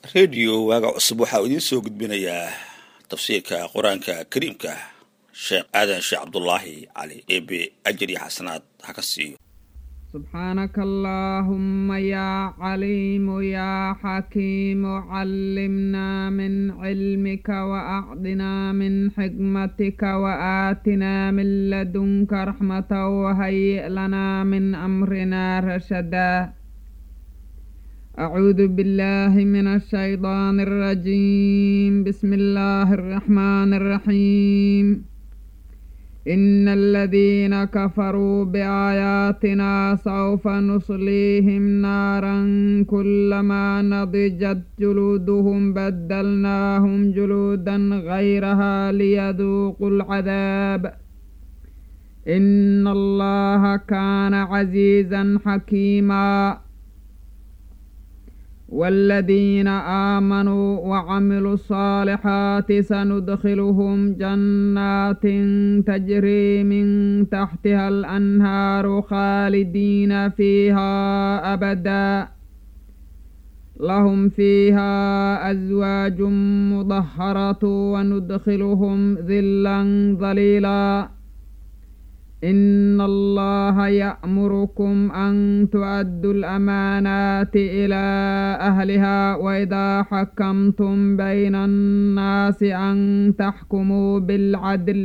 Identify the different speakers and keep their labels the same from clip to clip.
Speaker 1: rediyo waaga cusub waxaa idiin soo gudbinayaa tafsiirka qur-aanka kariimka sheekh aadan sheekh cabdulaahi cali ebe ajar iyo xasanaad ha ka siiyo
Speaker 2: سبحانك اللهم يا عليم يا حكيم علمنا من علمك وأعطنا من حكمتك وآتنا من لدنك رحمة وهيئ لنا من أمرنا رشدا أعوذ بالله من الشيطان الرجيم بسم الله الرحمن الرحيم إن الذين كفروا بآياتنا سوف نصليهم نارا كلما نضجت جلودهم بدلناهم جلودا غيرها ليذوقوا العذاب إن الله كان عزيزا حكيما والذين آمنوا وعملوا الصالحات سندخلهم جنات تجري من تحتها الأنهار خالدين فيها أبدا لهم فيها أزواج مطهرة وندخلهم ذلا ظليلا إن الله يأمركم أن تؤدوا الأمانات إلى أهلها وإذا حكمتم بين الناس أن تحكموا بالعدل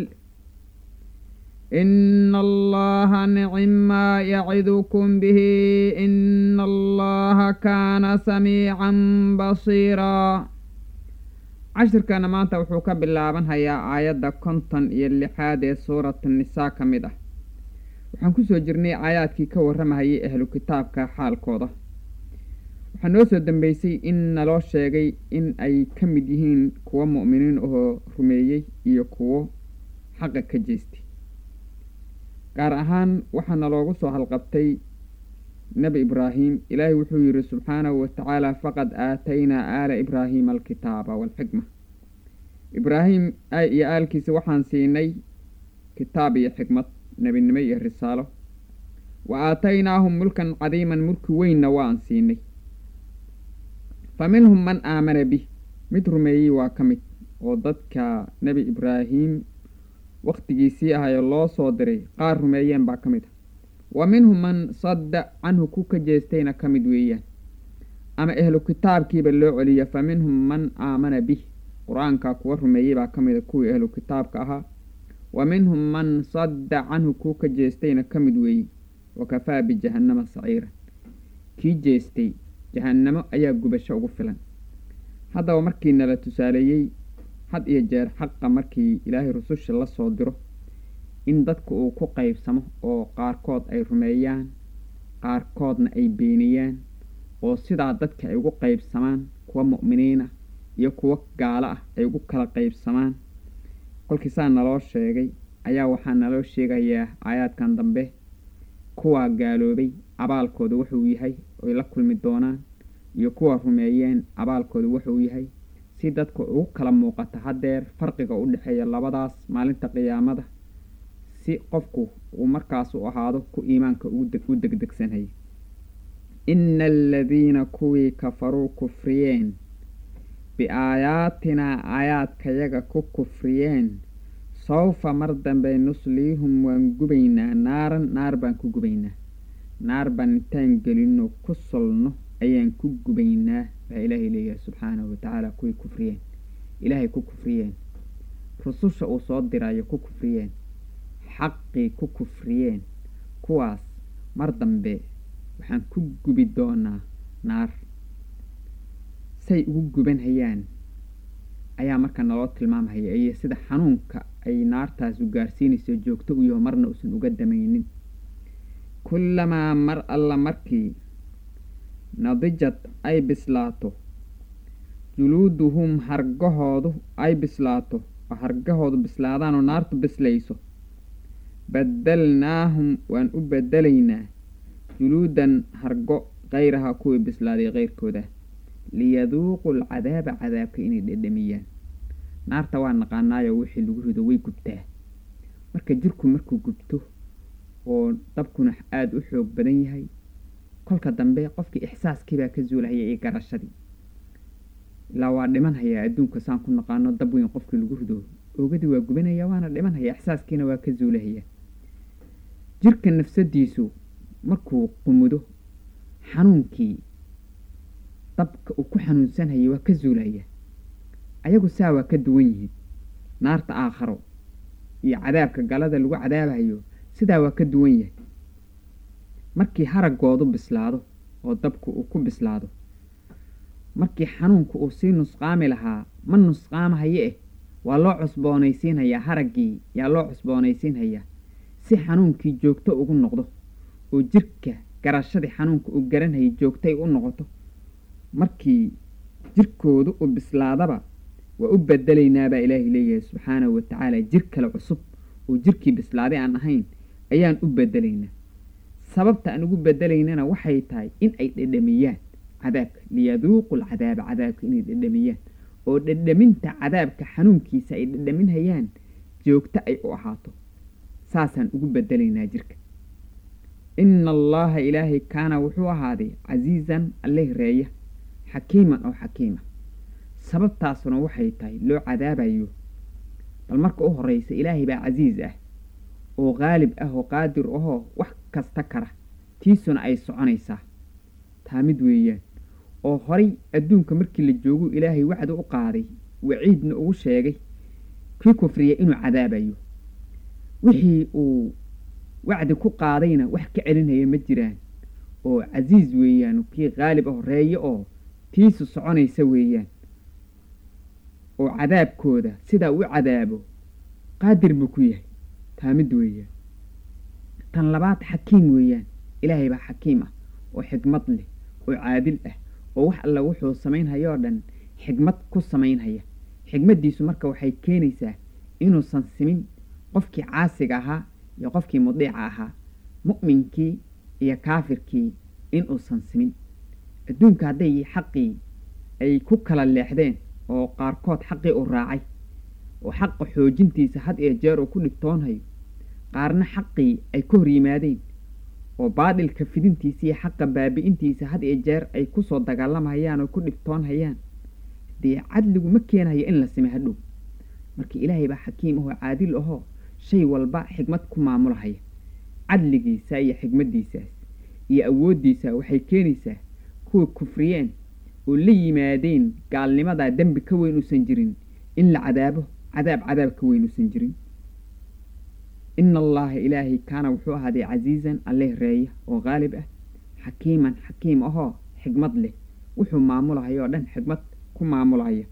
Speaker 2: إن الله نعم ما يعظكم به إن الله كان سميعا بصيرا cashirkana maanta wuxuu ka bilaaban hayaa aayadda konton iyo lixaad ee suurata nisaa ka mid ah waxaan kusoo jirnay aayaadkii ka warramahayay ahlu kitaabka xaalkooda waxaa noo soo dambeysay in naloo sheegay in ay ka mid yihiin kuwo mu'miniin ahoo rumeeyey iyo kuwo xaqa ka jeestay gaar ahaan waxaa naloogu soo halqabtay nebi ibraahim ilaahay wuxuu yidhi subxaanahu watacaala faqad aataynaa aala ibraahiima alkitaaba waalxikma ibraahim iyo aalkiisa waxaan siinay kitaab iyo xikmad nebinimo iyo risaalo wa aataynaahum mulkan cadiiman mulki weynna waan siinay fa minhum man aamana bih mid rumeeyey waa ka mid oo dadka nebi ibraahim wakhtigiisii ahayo loo soo diray qaar rumeeyeen baa ka mid ah wa minhum man sadda canhu ku ka jeestayna ka mid weeyaan ama ehlu kitaabkiiba loo celiya fa minhum man aamana bih qur-aanka kuwa rumeeyey baa ka mid a kuwii ehlu kitaabka ahaa wa minhum man sadda canhu ku ka jeestayna ka mid weeyey wa kafaa bijahannama saciiran kii jeestay jahannamo ayaa gubasho ugu filan haddaba markii nala tusaaleeyey had iyo jeer xaqa markii ilaahay rususha la soo diro in dadka uu ku qaybsamo oo qaarkood ay rumeeyaan qaarkoodna ay beeniyaan oo sidaa dadka ay ugu qaybsamaan kuwa mu'miniin ah iyo kuwo gaalo ah ay ugu kala qaybsamaan kolkii saa naloo sheegay ayaa waxaa naloo sheegayaa aayaadkan dambe kuwaa gaaloobay abaalkooda wuxuu yahay oy la kulmi doonaan iyo kuwa rumeeyeen abaalkooda wuxuu yahay si dadka ugu kala muuqata haddeer farqiga u dhexeeya labadaas maalinta qiyaamada si qofku uu markaas u ahaado ku iimaanka u degdegsanhay ina aladiina kuwii kafaruu kufriyeen biaayaatinaa aayaadkayaga ku kufriyeen sawfa mar dambe nusliihum waan gubaynaa naaran naar baan ku gubaynaa naar baan intaan gelinno ku solno ayaan ku gubaynaa baa ilaahay leeyahay subxaanahu watacaala kuwii kufriyeen ilaahay ku kufriyeen rususha uu soo dirayo ku kufriyeen xaqii ku kufriyeen kuwaas mar dambe waxaan ku gubi doonaa naar say ugu guban hayaan ayaa marka naloo tilmaamhaya iyo sida xanuunka ay naartaasu gaarsiinayso joogto u yaho marna uusan uga damaynin kullamaa mar alla markii nadijad ay bislaato juluuduhum hargahoodu ay bislaato oo hargahoodu bislaadaanoo naartu bislayso badalnaahum waan u bedelaynaa juluudan hargo kayraha kuwii bislaaday keyrkooda liyaduuqu alcadaaba cadaabka inay dhedhamiyaan naarta waa naqaanaayo wixii lagu rido way gubtaa marka jirku markuu gubto oo dabkuna aada u xoog badan yahay kolka dambe qofkii ixsaaskiibaa ka zuulahaya iyo garashadii ilaa waa dhiman hayaa adduunka saan ku naqaano dab weyn qofkii lagu rido oogadii waa gubanaya waana dhiman haya ixsaaskiina waa ka zuulahaya jirka nafsadiisu markuu qumudo xanuunkii dabka uu ku xanuunsanhayay waa ka zuulaya ayagu saa waa ka duwan yihiin naarta aakharo iyo cadaabka galada lagu cadaabayo sidaa waa ka duwan yahay markii haraggoodu bislaado oo dabku uu ku bislaado markii xanuunku uu sii nusqaami lahaa ma nusqaamahaye eh waa loo cusboonaysiinhayaa haraggii yaa loo cusboonaysiinhayaa si xanuunkii joogto ugu noqdo oo jirka garashadii xanuunka uu garanhayay joogtay u noqoto markii jirkoodu u bislaadaba waa u bedelaynaa baa ilaahay leeyahay subxaanahu watacaala jir kale cusub oo jirkii bislaaday aan ahayn ayaan u bedelaynaa sababta aan ugu bedelaynana waxay tahay in ay dhedhamiyaan cadaabka liyaduuqu lcadaaba cadaabka inay dhedhamiyaan oo dhedhaminta cadaabka xanuunkiisa ay dhedhaminhayaan joogto ay u ahaato saasaan ugu bedelaynaa jirka ina allaha ilaahay kaana wuxuu ahaaday casiizan alleh reeya xakiiman oo xakiima sababtaasuna waxay tahay loo cadaabayo bal marka u horreysa ilaahay baa casiis ah oo qaalib ah oo qaadir ahoo wax kasta kara tiisuna ay soconaysaa taa mid weeyaan oo horay adduunka markii la joogu ilaahay wacdi u qaaday waciidna ugu sheegay kii kufriya inuu cadaabayo wixii uu wacdi ku qaadayna wax ka celinhaya ma jiraan oo casiis weeyaan kii qaalib ah horeeye oo tiisu soconaysa weeyaan oo cadaabkooda sidaa u cadaabo qaadir buu ku yahay taa mid weeyaan tan labaad xakiim weeyaan ilaahay baa xakiim ah oo xikmad leh oo caadil ah oo wax alla wuxuu samaynhayoo dhan xikmad ku samaynhaya xikmaddiisu marka waxay keenaysaa inuusan simin qofkii caasiga ahaa iyo qofkii mudiica ahaa mu'minkii iyo kaafirkii inuusan simin adduunka hadday xaqii ay ku kala leexdeen oo qaarkood xaqii u raacay oo xaqa xoojintiisa had iyo jeer uu ku dhibtoonhayo qaarna xaqii ay ka hor yimaadeen oo baadilka fidintiisa iyo xaqa baabi'intiisa had iyo jeer ay kusoo dagaalamhayaan oo ku dhibtoonhayaan dee cadligu ma keenayo in la sime hadhow marka ilaahay baa xakiim ahoo caadil ahoo shay walba xikmad ku maamulahaya cadligiisa iyo xikmaddiisaas iyo awooddiisa waxay keenaysaa kuwa kufriyeen oo la yimaadeen gaalnimadaa dembi ka weyn uusan jirin in la cadaabo cadaab cadaab ka weyn uusan jirin ina allaha ilaahay kaana wuxuu ahaaday casiizan alleh reeya oo qaalib ah xakiiman xakiim ahoo xikmad leh wuxuu maamulahaya oo dhan xikmad ku maamulaya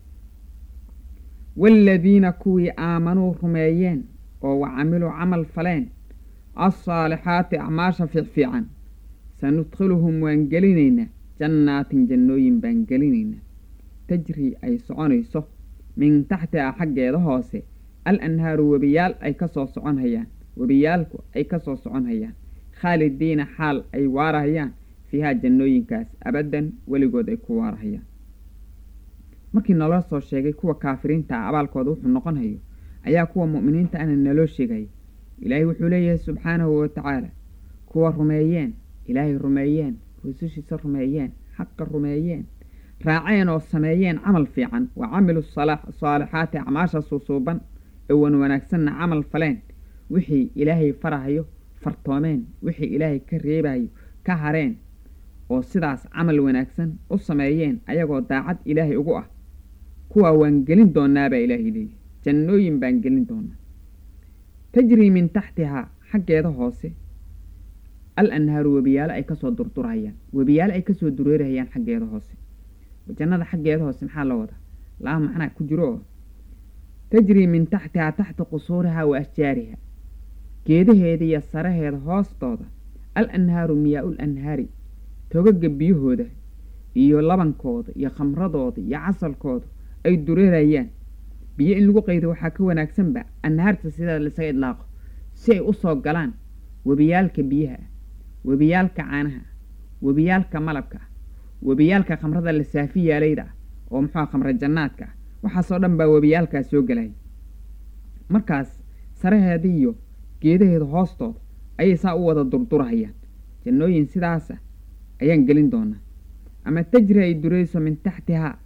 Speaker 2: waaladiina kuwii aamanuu rumeeyeen oo wa camiluu camal faleen alsaalixaati acmaasha fiicfiican sanudkhiluhum waan gelinaynaa jannaatin jannooyin baan gelinaynaa tajrii ay soconayso min taxtiha xaggeeda hoose al anhaaru webiyaal ay ka soo socon hayaan webiyaalku ay ka soo socon hayaan khaalidiina xaal ay waarahayaan fiihaa jannooyinkaas abaddan weligood ay ku waarahayaan markii naloo soo sheegay kuwa kaafiriinta ah abaalkooda wuxuu noqon hayo ayaa kuwa mu'miniinta ana naloo sheegaya ilaahay wuxuu leeyahay subxaanahu watacaala kuwa rumeeyeen ilaahay rumeeyeen rusushiisa rumeeyeen xaqa rumeeyeen raaceen oo sameeyeen camal fiican wa camilu saalixaati acmaasha suusuuban ee wan wanaagsanna camal faleen wixii ilaahay farahayo fartoomeen wixii ilaahay ka reebayo ka hareen oo sidaas camal wanaagsan u sameeyeen ayagoo daacad ilaahay ugu ah kuwaa waan gelin doonaabaa ilaahay leeyahy jannooyin baan gelin doonaa tajrii min taxtihaa xaggeeda hoose al anhaaru webiyaalo ay kasoo durdurhayaan webiyaalo ay kasoo dureerahayaan xaggeeda hoose jannada xaggeeda hoose maxaa la wadaa laba macnaa ku jiro oo tajrii min taxtihaa taxta qusuurihaa wa ashjaariha geedaheeda iyo saraheeda hoostooda al anhaaru miyaa-ul anhaari togaga biyahooda iyo labankooda iyo khamradooda iyo casalkooda ay dureerayaan biyo in lagu qaydo waxaa ka wanaagsanba anhaarta sidaa laisaga idlaaqo si ay u soo galaan webiyaalka biyaha ah webiyaalka caanaha webiyaalka malabka ah webiyaalka khamrada la saafi yaalayda ah oo muxua khamra jannaadka ah waxaasoo dhan baa webiyaalkaas soo gelaya markaas saraheeda iyo geedaheeda hoostooda ayay saa u wada durdurahayaan jannooyin sidaasa ayaan gelin doonaa ama tajri ay durayso min taxtihaa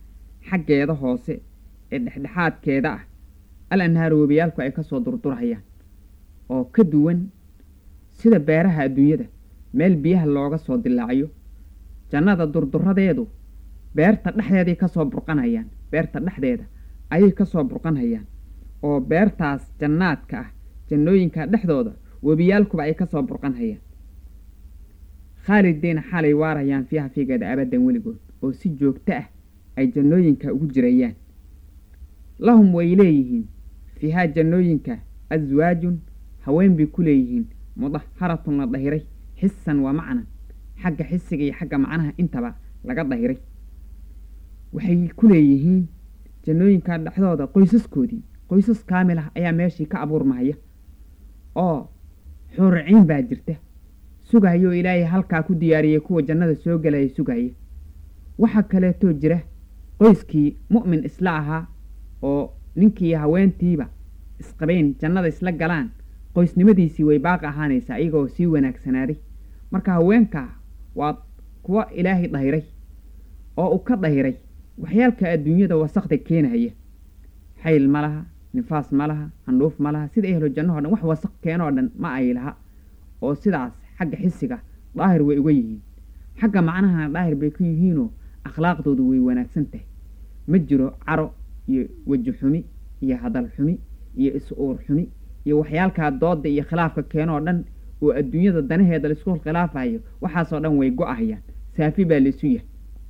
Speaker 2: xaggeeda hoose ee dhexdhexaadkeeda ah al anhaaru webiyaalku ay ka soo durdurhayaan oo ka duwan sida beeraha adduunyada meel biyaha looga soo dilaaciyo jannada durduradeedu beerta dhexdeeday ka soo burqanhayaan beerta dhexdeeda ayay ka soo burqanhayaan oo beertaas jannaadka ah jannooyinka dhexdooda webiyaalkuba ay ka soo burqanhayaan khaalidiina xaalay waarayaan fiiha fiigeeda abaddan weligood oo si joogto ah ay jannooyinka ugu jirayaan lahum way leeyihiin fiihaa jannooyinka aswaajun haween bay ku leeyihiin mudaharatun la dahiray xisan waa macnan xagga xisiga iyo xagga macnaha intaba laga dahiray waxay ku leeyihiin jannooyinka dhexdooda qoysaskoodii qoysas kaamil ah ayaa meeshii ka abuurmahaya oo xuuriciin baa jirta sugahaya oo ilaahay halkaa ku diyaariyey kuwa jannada soo gelaya sugahaya waxaa kaleetoo jira qoyskii mu'min isla ahaa oo ninkii haweentiiba isqabayn jannada isla galaan qoysnimadiisii way baaqi ahaanaysaa iyagoo sii wanaagsanaaday marka haweenkaa waa kuwa ilaahay dahiray oo uu ka dahiray waxyaalka adduunyada wasakda keenahaya xayl ma laha nifaas ma laha handhuuf ma laha sida ehlo jannaho dhan wax wasaq keenoo dhan ma ay laha oo sidaas xagga xisiga daahir way uga yihiin xagga macnahana daahir bay ku yihiinoo akhlaaqdoodu way wanaagsan tahay ma jiro caro iyo weji xumi iyo hadal xumi iyo is-uur xumi iyo waxyaalkaa dooda iyo khilaafka keenoo dhan oo adduunyada danaheeda laisku khilaafayo waxaasoo dhan way go-ahayaan saafi baa laisu yahay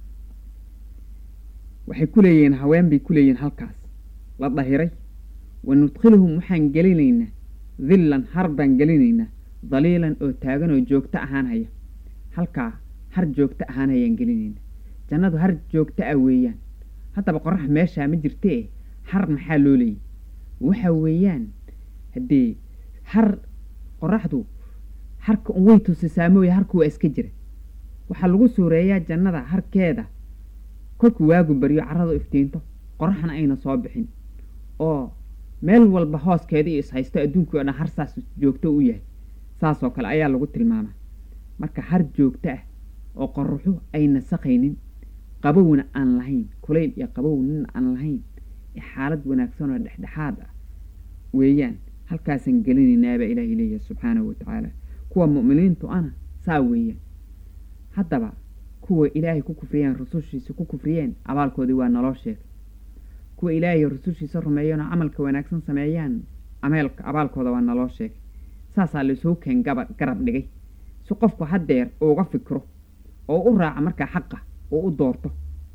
Speaker 2: waxay ku leeyihiin haween bay ku leeyihiin halkaas la dahiray wa nudkhiluhum waxaan gelinaynaa dillan har baan gelinaynaa daliilan oo taagan oo joogto ahaanhaya halkaa har joogto ahaanhayaan gelinaynaa jannadu har joogto ah weeyaan haddaba qorax meeshaa ma jirtee har maxaa loo leeyay waxa weeyaan haddee har qoraxdu harka un way tusisaa mooye harku waa iska jira waxaa lagu suureeyaa jannada harkeeda kolkuu waagu baryo carradu iftiinto qoraxna ayna soo bixin oo meel walba hooskeeda iyo ishaysto adduunkii o dhan har saas joogto u yahay saasoo kale ayaa lagu tilmaamaa marka har joogto ah oo qoraxu ay nasaqaynin qabowna aan lahayn kulayl iyo qabowna aan lahayn xaalad wanaagsan oo dhexdhexaad ah weeyaan halkaasaan gelinaynaabaa ilaahay leeyahay subxaanahu watacaala kuwa mu'miniintu ana saa weeyaan haddaba kuwa ilaahay ku kufriyeen rusushiisa ku kufriyeen abaalkoodii waa naloo sheegay kuwa ilaahay rusushiisa rumeeyeen oo camalka wanaagsan sameeyaan ameelka abaalkooda waa naloo sheegay saasaa laisuu keen gaba garab dhigay si qofku haddeer uuga fikro oo u raaca markaa xaqa oo u doorto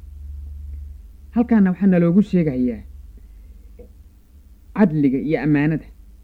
Speaker 2: halkaana waxaa naloogu sheegayaa cadliga iyo ammaanada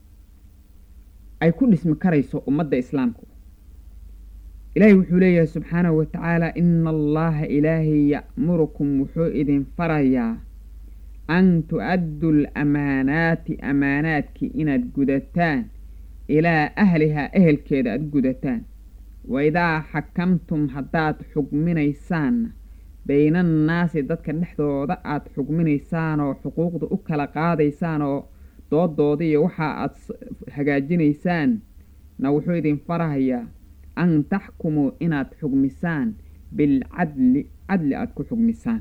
Speaker 2: ay ku dhismi karayso ummadda islaamku ilaahay wuxuu leeyahay subxaanahu watacaala ina allaha ilaahay ya'murukum wuxuu idin farayaa an tu'addu lamaanaati amaanaadkii inaad gudataan ilaa ahlihaa ehelkeeda aad gudataan wa idaa xakamtum haddaad xugminaysaanna bayna annaasi dadka dhexdooda aad xugminaysaan oo xuquuqda u kala qaadaysaan oo doodooda iyo waxa aad hagaajinaysaan na wuxuu idin farahayaa an taxkumuu inaad xugmisaan bilcadli cadli aada ku xugmisaan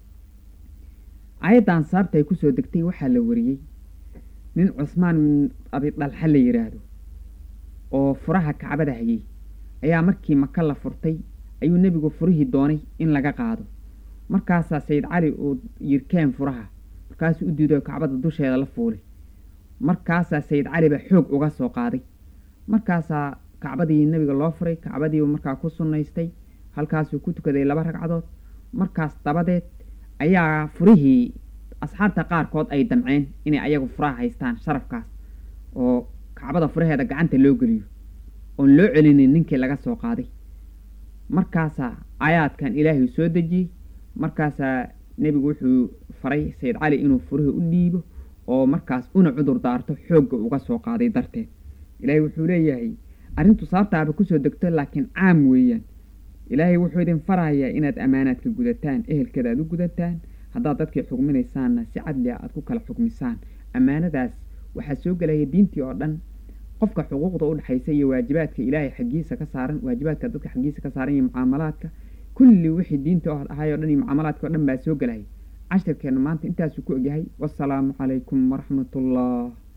Speaker 2: aayaddan sababta ay kusoo degtay waxaa la wariyey nin cusmaan bin abidalxa la yidhaahdo oo furaha kacbada hayay ayaa markii maka la furtay ayuu nebigu furihii doonay in laga qaado markaasaa sayid cali uu yirkeen furaha markaasuu u diido kacbada dusheeda la fuulay markaasaa sayid cali baa xoog uga soo qaaday markaasaa kacbadii nebiga loo furay kacbadiibu markaa ku sunnaystay halkaasuu ku tukaday laba ragcadood markaas dabadeed ayaa furihii asxaabta qaarkood ay damceen inay ayagu furaha haystaan sharafkaas oo kacbada furaheeda gacanta loo geliyo oon loo celinin ninkii laga soo qaaday markaasaa aayaadkan ilaahay soo dejiyey markaasaa nebigu wuxuu faray sayid cali inuu furihii u dhiibo oo markaas una cudur daarto xoogga uga soo qaaday darteed ilaahay wuxuu leeyahay arrintu sababtaaba kusoo degto laakiin caam weeyaan ilaahay wuxuu idin farahayaa inaad ammaanaadka gudataan ehelkeeda aad u gudataan haddaad dadkii xugminaysaanna si cadliga aad ku kala xugmisaan ammaanadaas waxaa soo gelaya diintii oo dhan qofka xuquuqda u dhexaysa iyo waajibaadka ilaahay xaggiisa ka saaran waajibaadka dadka xaggiisa ka saaran iyo mucaamalaadka kulli wixii diinta ahay o dhan iyo mucaamalaadka o dhan baa soo gelaya cashirkeenna maanta intaasuu ku egyahay wasalaamu calaykum waraxmatullah